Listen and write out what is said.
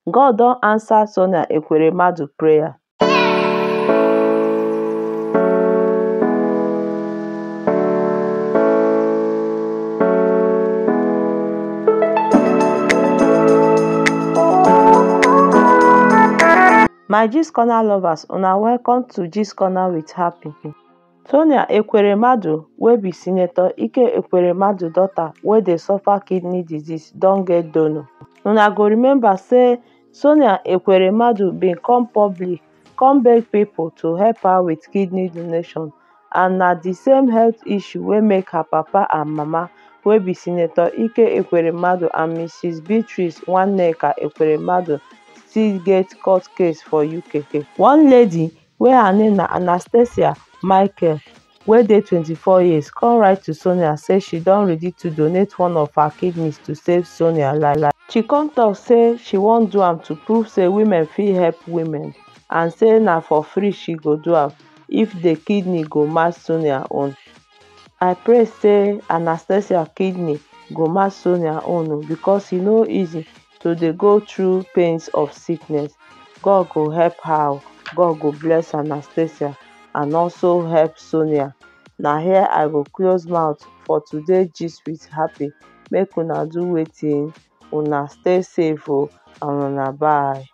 God don answer Sonia Ekweremadu prayer. My gist corner lovers una welcome to gist corner with happy. Sonia Ekweremadu wey be Senator Ike Ekweremadu daughter wey dey suffer kidney disease don get donor. Una go remember say Sonia Ekweremadu bin come public come beg pipo to help her with kidney donation and na di same health issue wey make her papa and mama wey be Senator Ike Ekweremadu and Mrs Beatrice Nwaneka Ekweremadu still get court case for UK. One lady wey her name na Anastasia Michael wey dey 24 years come write to Sonia say she don ready to donate one of her kidneys to save Sonia life. She come tok say she wan do am to prove say women fit help women and say na for free she go do am if di kidney go match Sonia own. I pray say Anastasia kidney go match Sonia own o because e no easy to dey go through pains of sickness. God go help her o, God go bless Anastasia and also help Sonia. Na here I go close mouth for today gist with happy make una do wetin una stay safe o and una bye.